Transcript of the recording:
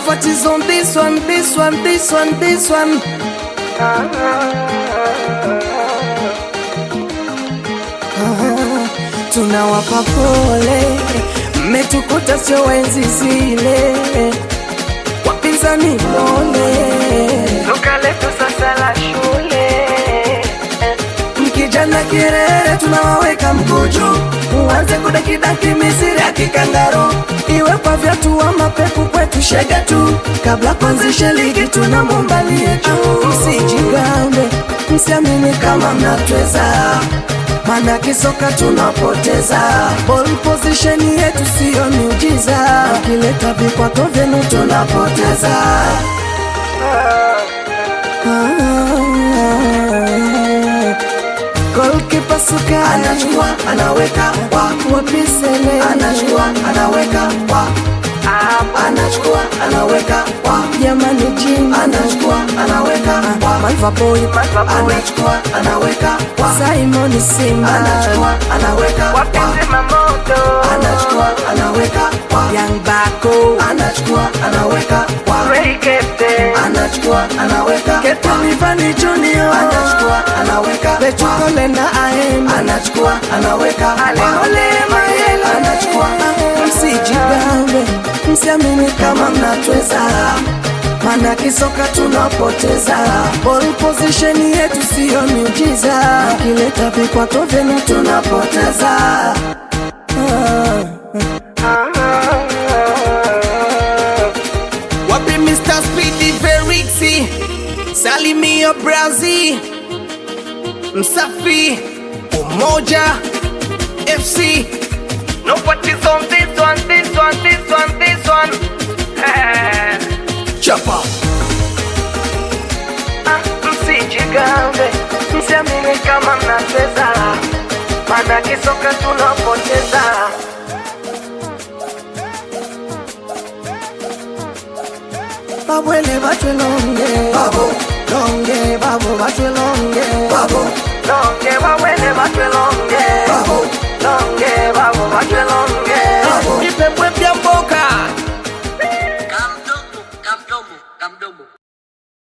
what is on this one, this one, this one, this one. Ah, tunawapa pole, mmetukuta sio wenzi zile, wapinzani pole, Soka letu sasa la shule mkijana kirere tunawaweka mkuju, uanze kudakidaki misiri ya kikangaro, iwe kwa vyatu wa mapepu kwetu shega tu, kabla kuanzisha ligi tunamwombalie juu, msijigambe, msiamini kama mnatweza mana kisoka tunapoteza ball position yetu siyo miujiza, akileta vikwato vyenu tunapoteza Goalkeeper suka anachukua anaweka wa wapisele anachukua anaweka wa anachukua anaweka wa jamani jini anachukua anaweka wa Malva boy anachukua anaweka wa Simon Simba anachukua anaweka wa wapenzi mamoto anachukua anaweka wa Young Bako anachukua anaweka wa Ray Captain anachukua anaweka Captain Ivani Junior anachukua anaweka Petukole na Aem anachukua anaweka Alehole Mayela anachukua msijigambe msiamini kama mnatweza mana kisoka tunapoteza ball position yetu siyo miujiza akileta vikwato vyenu tunapoteza wapi Mr. Speedy Verixi Salimio Brazil Msafi Umoja FC No what is on this one, this one, this one, this one Eh, Chapa ah, Msijigambe Msiamini kama mnacheza Mana kisoka tunapoteza Babwele bachwe longe Babo Longe Babo bachwe longe Babo Longe wawele